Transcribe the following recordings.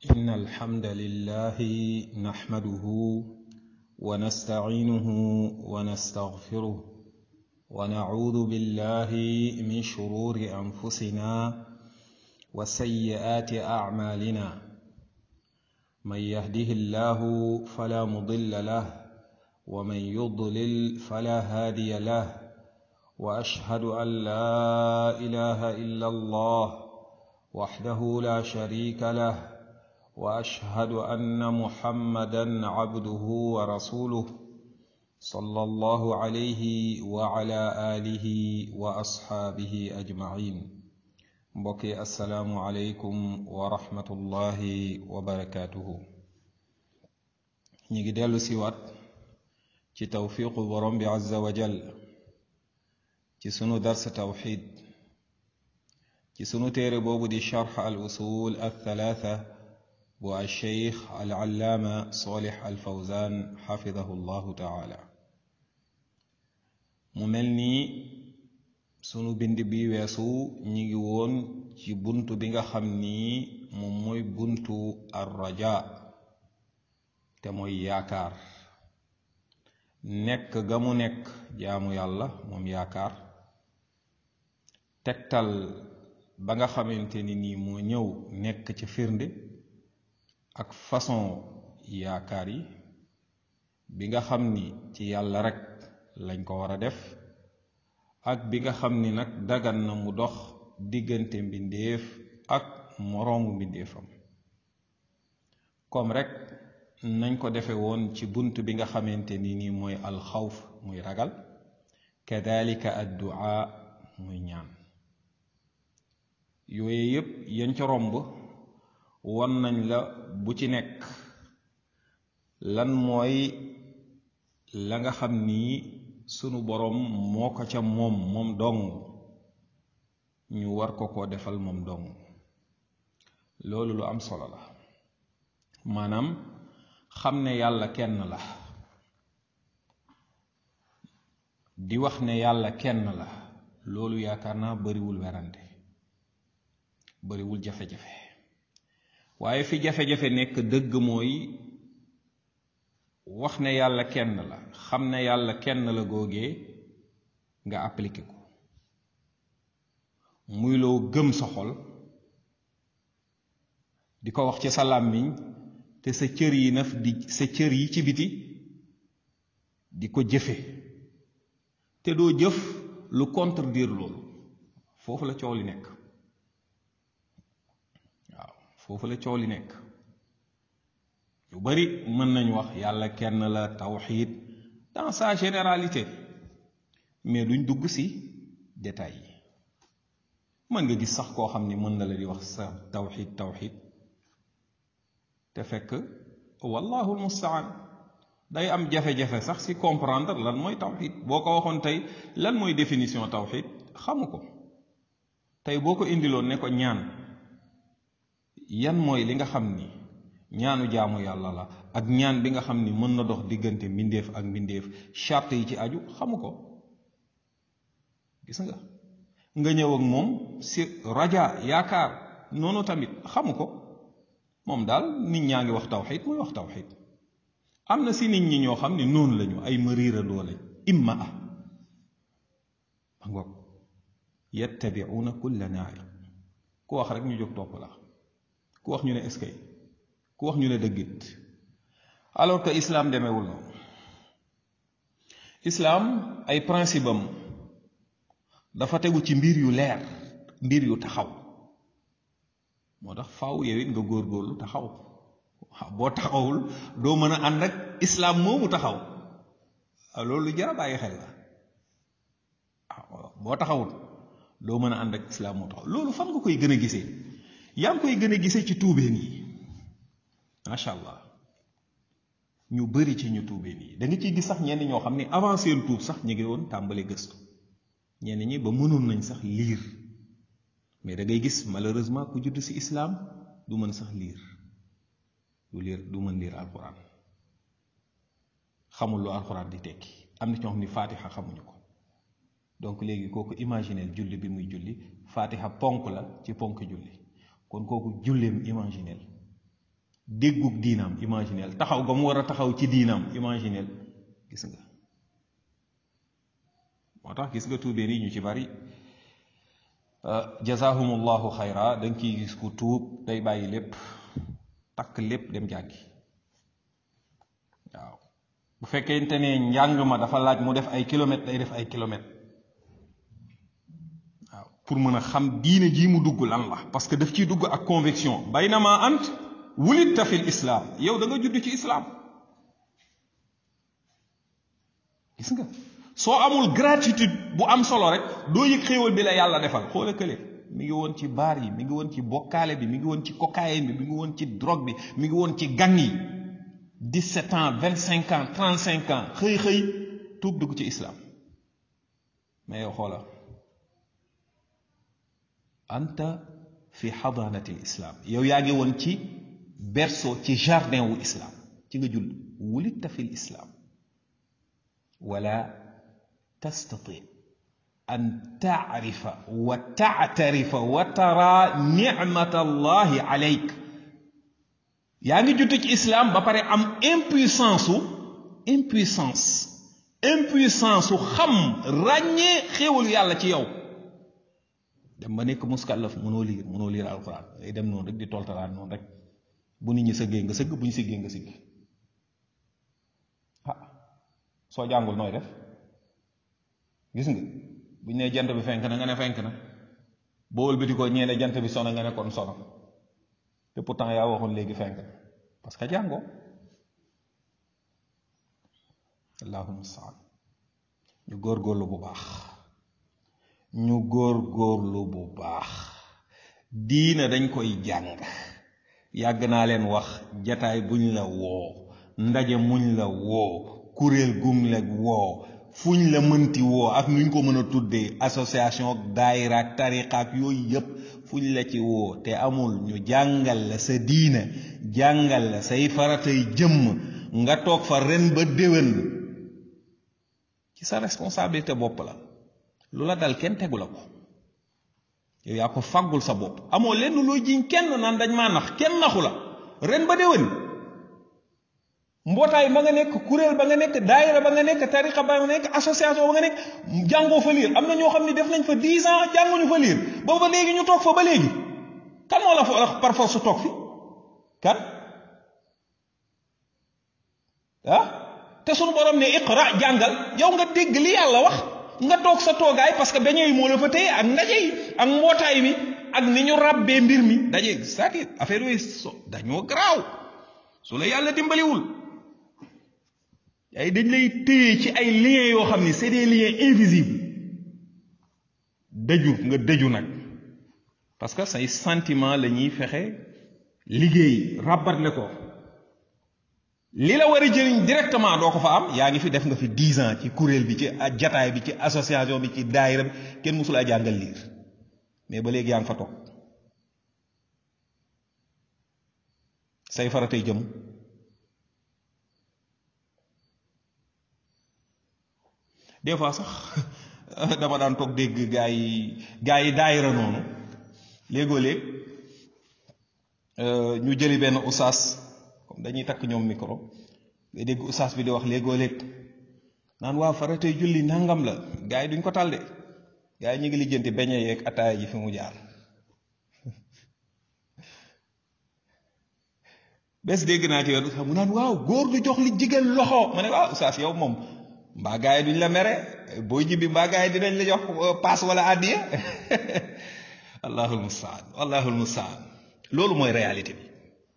إن الحمد لله نحمده ونستعينه ونستغفره ونعوذ بالله من شرور أنفسنا وسيئات أعمالنا من يهده الله فلا مضل له ومن يضلل فلا هادي له وأشهد أن لا إله إلا الله وحده لا شريك له واشهد ان محمدا عبده ورسوله صلى الله عليه وعلى اله واصحابه اجمعين بقي السلام عليكم ورحمه الله وبركاته نيجي ديلو سيوات ci tawfiqu borom bi azza wa jal ci sunu dars tawxid ci sunu téere boobu di charx al usul al thalatha bu alcheikh alallaama solix alfawzan xafidahu llahu taala mu mel ni sunu bind bi weesu ñi ngi woon ci bunt bi nga xam ni moom mooy buntu arraja te mooy yaakaar nekk ga mu nekk jaamu yàlla moom yaakaar tegtal ba nga xamante ni nii moo ñëw nekk ci firnde ak façon yaakaar yi bi nga xam ni ci yàlla rek lañ ko war a def ak bi nga xam ni nag dagan na mu dox diggante mbindeef ak moroomu mbindeefam comme rek nañ ko defe woon ci bunt bi nga xamante ni nii mooy alxawf muy ragal kadalika addua muy ñaan yooyu yépp yañ ca romb won nañ la bu ci nekk lan mooy la nga xam ni sunu boroom moo ko ca moom moom dong ñu war ko ko defal moom dong loolu lu am solo la maanaam xam ne yàlla kenn la di wax ne yàlla kenn la loolu yaakaar naa bariwul werante bariwul jafe-jafe waaye fi jafe-jafe nekk dëgg mooy wax ne yàlla kenn la xam ne yàlla kenn la googee nga appliqué ko muy loo gëm sa xol di ko wax ci sa làmmiñ te sa cër yi naf di sa cër yi ci biti di ko jëfe te doo jëf lu contredire loolu foofu la coow li nekk foofu la coow li nekk yu bari mën nañ wax yàlla kenn la tawxiid dans sa généralité mais duñ dugg ci détails yi mën nga gis sax koo xam ni mën na la di wax sa tawxiid tawxiid te fekk wallahu almustaan day am jafe-jafe sax ci comprendre lan mooy tawxiid boo ko waxoon tey lan mooy définition tawxiid xamu ko tey boo ko indiloon ne ko ñaan yan mooy li nga xam ni ñaanu jaamu yàlla la ak ñaan bi nga xam ni mën na dox diggante mbindeef ak mbindeef charte yi ci aju xamu ko gis nga nga ñëw ak moom si raja yaakaar noonu tamit xamu ko moom daal nit ñaa ngi wax tawxid muy wax tawxid am na si nit ñi ñoo xam ne noonu lañu ay mariirandoo lañ imma a ma ngoog yattabiuuna kulla naaiq ku wax rek ñu jóg topp la ku wax ñu ne est-ce que ku wax ñu ne dëggit alors que islam demeewul noonu islam ay principe am dafa tegu ci mbir yu leer mbir yu taxaw moo tax faaw yow it nga góorgóorlu taxaw boo taxawul doo mën a ànd ak islam moomu taxaw loolu lu jar a bàyyi xel la boo taxawul doo mën a ànd ak islam moo taxaw loolu fan nga koy gën a gisee yaa ngi koy gën a gisee ci tuubeen yi macha allah ñu bari ci ñu tuubeen yi da nga ciy gis sax ñenn ñoo xam ne avant seen tuub sax ñu ngi woon tàmbali gëstu ñenn ñi ba mënoon nañ sax liir mais da ngay gis malheureusement ku judd ci islam du mën sax liir du liir du mën liir alxuraan xamul lu alxuraan di tekki am na ñoo xam ni faatixa xamuñu ko donc léegi kooku imagineel julli bi muy julli faatixa ponk la ci ponk julli kon kooku julleem imagineel déggug diinaam imaginel taxaw ga mu war a taxaw ci diinaam imaginel gis nga moo tax gis nga tuubeen yi ñu ci bari jazahumullahu xayra da nga ciy gis ku tuub day bàyyi lépp takk lépp dem jàngi waaw bu fekkente ne njàng ma dafa laaj mu def ay kilomètres day def ay kilomètres waaw pour mën a xam diine jii mu dugg lan la parce que daf ciy dugg ak conviction baynama ant wulidta fil islam yow da nga judd ci islam gis nga soo amul gratitude bu am solo rek doo yëg xéewal bi la yàlla defal xoola kële mi ngi woon ci baar yi mi ngi woon ci bokkaale bi mi ngi woon ci cocaïne bi mi ngi woon ci drogue bi mi ngi woon ci gang yi 17 ans 25 ans 35 ans xëy xëy tuub dugg ci islam mais yow xoola anta fi xadaanati l islam yow yaa ngi woon ci berceau ci jardin wu islam ci nga jull wulidta fi l islam wala tastati an taarifa wa taatarifa wa tara nicmata allahi alayk yaa ngi judd ci islam ba pare am impuissance su impuissance impuissance su xam ràññee xéewalu yàlla ci yow dem ba nekk muskallaf mënoo liir mënoo liir alquran day dem noonu rek di toltalaan noonu rek bu nit ñi sëggee nga sëgg bu ñu sëggee nga sëgg ah soo jàngul nooy def gis nga bu ñu nee jant bi fenk na nga ne fenk na boo wëlbati ko ñee ne jant bi sono nga ne kon sono te pourtant yaa waxoon léegi fenk na parce que jàngoo allahumma saan ñu góorgóorlu bu baax ñu góorgóorlu bu baax diina dañ koy jàng yàgg naa leen wax jataay buñ la woo ndaje muñ la woo kuréel gum la woo fuñ la mënti woo ak nuñ ko mën a tuddee association ak daayira ak tariqa ak yooyu yépp fuñ la ci woo te amul ñu jàngal la sa diina jàngal la say faratay jëmm nga toog fa ren ba déwén ci sa responsabilité bopp la lu la dal kenn tegu la ko yow yaa ko faggul sa bopp amoo lenn looy jiñ kenn naan dañ maa nax kenn naxu la ren ba déwén mbootaay ba nga nekk kuréel ba nga nekk daayira ba nga nekk tariqa ba nga nekk association ba nga nekk jàngoo fa liir am na ñoo xam ne def nañ fa dix ans jànguñu fa liir ba ba léegi ñu toog fa ba léegi kan moo la fa par force toog fi kan ah te sunu borom ne iqra jàngal yow nga dégg li yàlla wax nga toog sa toogaay parce que dañuy moo la fa téye ak ndaje yi ak mbootaay mi ak ni ñu ràbbee mbir mi daje c'est-à-dire affaire yooyu so dañoo garaaw su la yàlla dimbaliwul ay dañ lay téye ci ay liens yoo xam ni c'est des liens invisibles dëju nga dëju nag parce que say sentiment la ñuy fexe liggéey ràbbatle ko li la war a jëriñ directement doo ko fa am yaa ngi fi def nga fi dix ans ci kuréel bi ci jataay bi ci association bi ci daayira bi kenn mësul a jàngal liir mais ba léegi yaa ngi fa toog say faratay jëm des fois sax dama daan toog dégg gaa yi gaa yi daayira noonu léegoo léeg ñu jëli benn usaas comme dañuy takk ñoom micro nga dégg usaas bi di wax léegoo léeg naan waaw faratay julli nangam la gaa yi duñ ko tal de gaa yi ñu ngi lijjanti beñe yeeg ataaya ji fi mu jaar bés dégg naa ci yoon sax mu naan waaw góor du jox li jigéen loxo ma ne waaw usaas yow moom mbaa gaa yi duñ la mere booy ñibbi mbaa gaa yi dinañ la jox paas wala àddiya allahul mustaan allahul mustaan loolu mooy réalité bi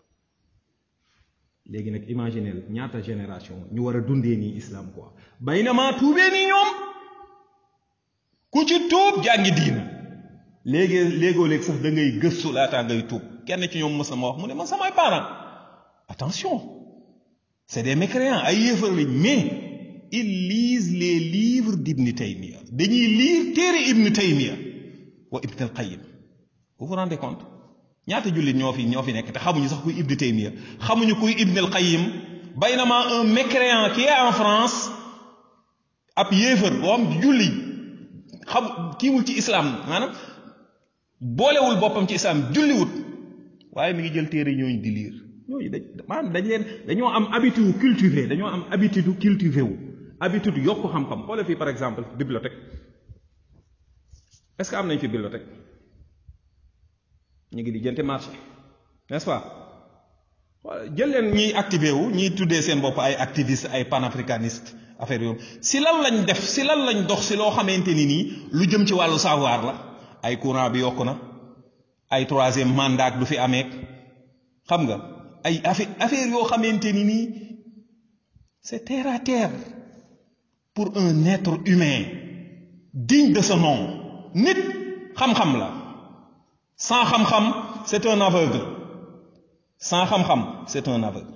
léegi nag imaginez ñaata génération ñu war a dundee nii islam quoi baynama tuubee nii ñoom ku ci tuub jàngi diina léegi léegoo léeg sax da ngay gëstu laataa ngay tuub kenn ci ñoom mës na ma wax mu ne man samay parents attention c'est des mécréants ay yéefar lañ mais ils lisent les livres d'Ibn Taymiya dañuy lire téere Ibn Taymiya wa Ibn al-Qayyim vous vous rendez compte ñaata jullit ñoo fi ñoo fi nekk te xamuñu sax kuy Ibn Taymiya xamuñu kuy Ibn al-Qayyim baynama un mécréant qui est en France ab yéefar boo am julli xam kiiwul ci islam maanaam boolewul boppam ci islam julliwut waaye mi ngi jël téere ñooñu di lire ñooñu dañ maanaam dañ leen dañoo am habitude cultivé dañoo am habitude cultivé wu habitude yokk xam-xam xoolal fii par exemple bibliothèque est-ce que am nañ fi bibliothèque ñu ngi di jënte marché n'est-ce pas jël leen ñiy activé wu ñiy tuddee seen bopp ay activiste ay panafricaniste affaire yooyu si lan lañ def si lan lañ dox si loo xamante ni nii lu jëm ci wàllu savoir la ay courant bi yokku na ay troisième mandat du fi amee xam nga ay affaire affaire yoo xamante ni nii c'est terre à terre pour un être humain digne de ce nom nit xam-xam la sans xam-xam c'est un aveugle sans xam-xam c'est un aveugle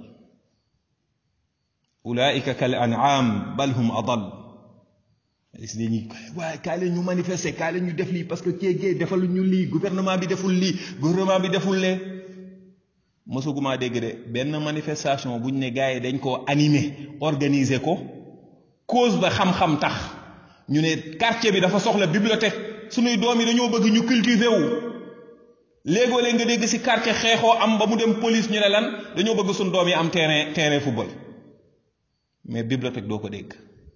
ulaika kal an'am bal hum adal gis nañu waaye kaay la ñu manifester kaay la ñu def lii parce que kéegee defal ñu lii gouvernement bi deful lii gouvernement bi deful lee mësuguma dégg de benn manifestation buñ ne gars yi dañ koo animer organiser ko cause ba xam-xam tax ñu ne quartier bi dafa soxla bibliothèque suñuy doom yi dañoo bëgg ñu cultiver wu léegoo léeg nga dégg ci quartier xeexoo am ba mu dem police ñu ne lan dañoo bëgg suñu doom yi am terrain terrain football mais bibliothèque doo ko dégg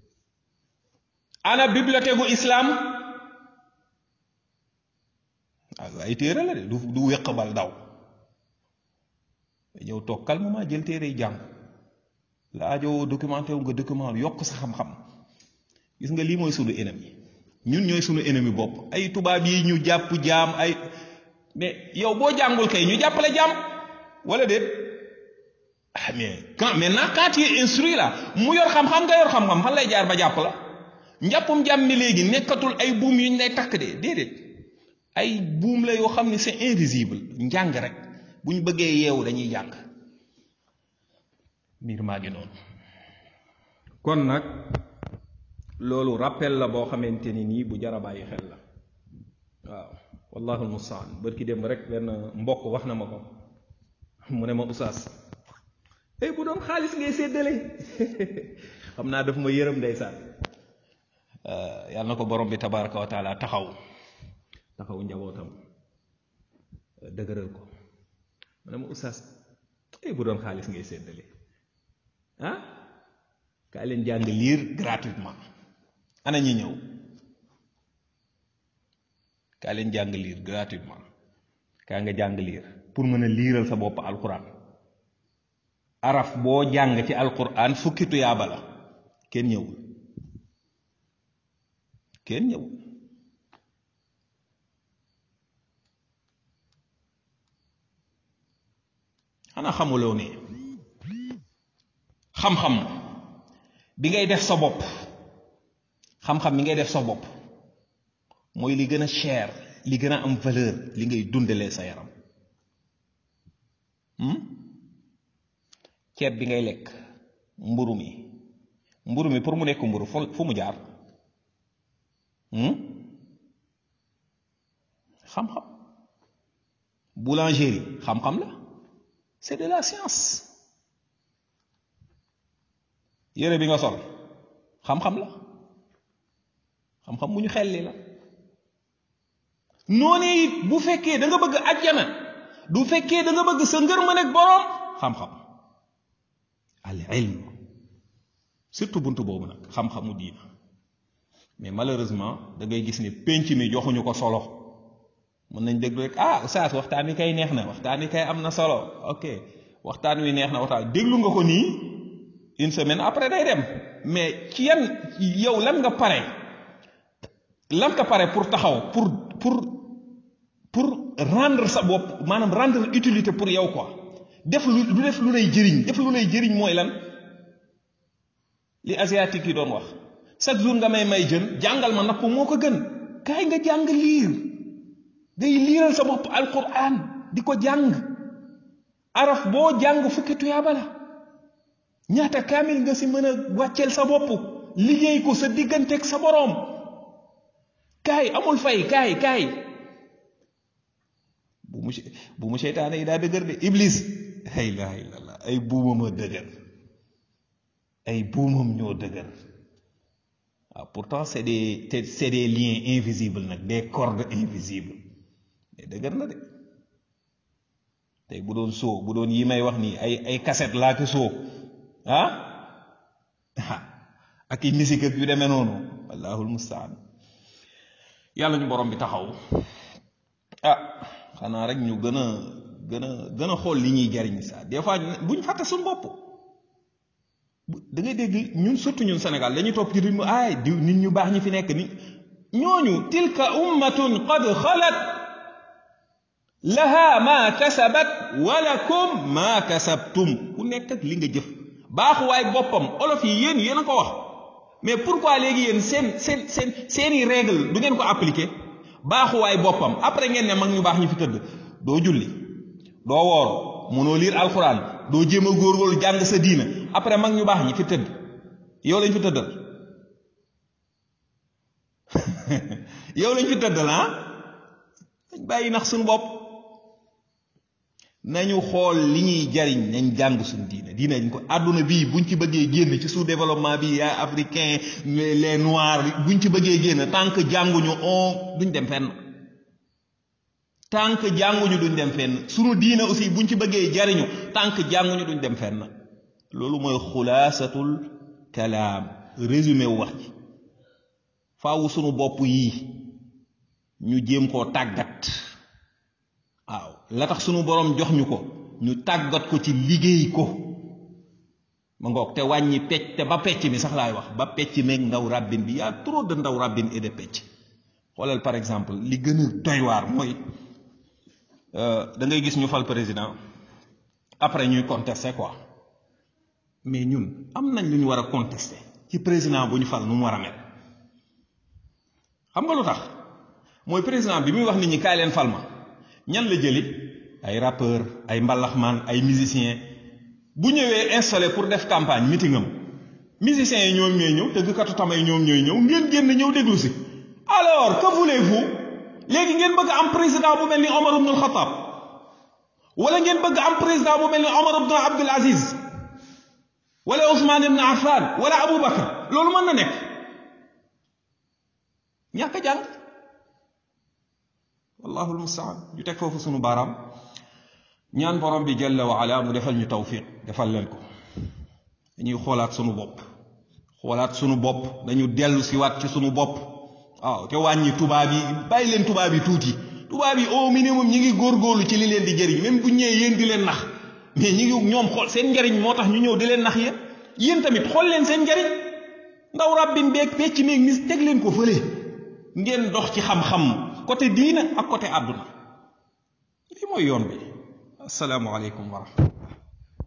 ana bibliothèque gu islam waaw ay téere la de du du wéq bal daw ñëw toog calmement jël téere yi jàng la aajo documenté wu nga document yokk sa xam-xam gis nga lii mooy sunu ennemi ñun ñooy sunu ennemi bopp ay tubaab yi ñu jàpp jaam ay mais yow boo jàngul kay ñu jàppale jaam wala déet ah mais quand maintenant quand tu es instruit là mu yor xam-xam nga yor xam-xam fan lay jaar ba jàpp la njàppum jaam mi léegi nekkatul ay buum yu ñu lay takk de déedéet ay buum la yoo xam ne c'est invisible njàng rek bu ñu bëggee yeewu dañuy jàng mbir maa ngi noonu kon nag loolu rappel la boo xamante ni nii bu jar a bàyyi xel la waaw wallahu almustaan bërki dem rek benn mbokk wax na ma ko mu ne ma usaas ey bu doon xaalis ngay séddale xam naa daf ma yërëm ndeysaan yàlla na ko borom bi tabaraka wa taala taxaw taxaw njabootam dëgëral ko mu ne ma usaas ey bu doon xaalis ngay séddale ah kaa leen jàng liir gratuitement ana ñi ñëw kaa leen jàng liir gratuitement kaa nga jàng liir pour mën a liiral sa bopp alquran araf boo jàng ci alquran fukki tuyaaba la kenn ñëwul kenn ñëwul xanaa xamuloo ne xam-xam bi ngay def sa bopp xam-xam bi ngay def sa bopp mooy li gën a cher li gën a am valeur li ngay dundalee sa yaram ceeb bi ngay lekk mburu mi mburu mi pour mu nekk mburu fu mu jaar xam-xam boulangerie xam-xam la c'est de la science yére bi nga sol xam-xam la xam-xam bu ñu xelli la noonu it bu fekkee da nga bëgg ajjana du fekkee da nga bëgg sa ngërmën ak boroom xam-xam al ilm surtout buntu boobu nag xam-xamu diina mais malheureusement da ngay gis ne penc mi joxuñu ko solo mën nañ déglu rek ah oustaz waxtaan wi kay neex na waxtaan wi kay am na solo ok waxtaan wi neex na waxtaan déglu nga ko nii une semaine après day dem mais ci yan yow lan nga pare lan nga pare pour taxaw pour pour pour rendre sa bopp maanaam rendre utilité pour yow quoi def lu lu def lu lay jëriñ def lu lay jëriñ mooy lan li asiatique yi doon wax chaque jour nga may may jën jàngal ma napp moo ko gën kaay nga jàng liir day liiral sa bopp alquran di ko jàng araf boo jàng fukki tuyaaba la ñaata kaamil nga si mën a wàcceel sa bopp liggéey ko sa digganteeg sa boroom kaay amul fay kaay kaay bu mu bu mu seytaane yi daa dëgër de iblis la ilaha illallah ay buumam a dëgër ay buumam ñoo dëgër waaw pourtant c'est des c'est des liens invisibles nag des cordes invisibles mais dëgër na de tey bu doon soo bu doon yi may wax nii ay ay cassette laa ko soo ah ak i musique ak yu demee noonu wallahul mustaan yàlla ñu borom bi taxaw ah xanaa rek ñu gën a gën a gën a xool li ñuy jariñ sa des fois buñ fàtte suñu bopp da ngay dégg ñun surtout ñun Sénégal dañuy topp ci rythme ay di nit ñu baax ñi fi nekk ni ñooñu tilka ummatun qad xalat laha ma kasabat walakum ma kasabtum ku nekk ak li nga jëf baaxuwaay boppam olof yi yéen yéen a ko wax mais pourquoi léegi yéen seen seen seen seeni règle du ngeen ko appliquer baaxuwaay boppam après ngeen ne mag ñu baax ñu fi tëdd doo julli doo woor mënoo liir alxuraan doo jéem a góorgóorlu jàng sa diina après mag ñu baax ñi fi tëdd yow lañ fi tëddal yow lañ fi tëddal ah dañ bàyyi nax suñu bopp nañu xool li ñuy jariñ nañ jàng suñu diina diina dañ ko àdduna bii buñ ci bëggee génn ci sous développement bi yaa africain les noirs buñ ci bëggee génn tant que jànguñu on duñ dem fenn tant que jànguñu duñ dem fenn suñu diina aussi buñ ci bëggee jariñu tant que jànguñu duñ dem fenn loolu mooy xulaasatul kalaam résumé wu wax ji faawu sunu bopp yii ñu jéem koo tàggat waaw la tax sunu borom jox ñu ko ñu tàggat ko ci liggéey ko ma ngoog te wàññi pecc te ba pecc mi sax laay wax ba pecc meeg ndaw ràbbin bi yaa trop de ndaw ràbbin et de pecc xoolal par exemple li gën a doy waar mooy da ngay gis ñu fal président après ñuy contester quoi mais ñun am nañ lu ñu war a contester ci président bu ñu fal nu mu war a mel xam nga lu tax mooy président bi muy wax nit ñi kaay leen fal ma ñan la jëli ay rappeur ay mbalaxmaan ay musicien bu ñëwee installé pour def campagne meeting am musiciens yi ñoom ñooy ñëw tëggkatu tamay ñoom ñooy ñëw ngeen génn ñëw déglu si alors que voulez-vous léegi ngeen bëgg am président bu mel ni Omar ibn al-Khattab wala ngeen bëgg am président bu mel ni Omar ibn Abdul Aziz wala Ousmane ibn Affan wala Abu Bakar loolu mën na nekk ñàkk a jàng wallahu almustaan ñu teg foofu sunu baaraam ñaan borom bi jalla wa ala mu defal ñu tawfiq defal leen ko dañuy xoolaat sunu bopp xoolaat sunu bopp dañu dellu si waat ci sunu bopp waaw te wàññi tubaab yi bàyyi leen tubaab yi tuuti tubaab yi au minimum ñi ngi góorgóorlu ci li leen di jëriñ même bu ñëwee yéen di leen nax mais ñi ngi ñoom xool seen njariñ moo tax ñu ñëw di leen nax yéen yéen tamit xool leen seen njariñ ndaw rabbin beeg pecc meeg nis teg leen ko fële ngeen dox ci xam-xam côté diina ak côté àdduna lii mooy yoon bi asalaamualeykum wa rahmatullah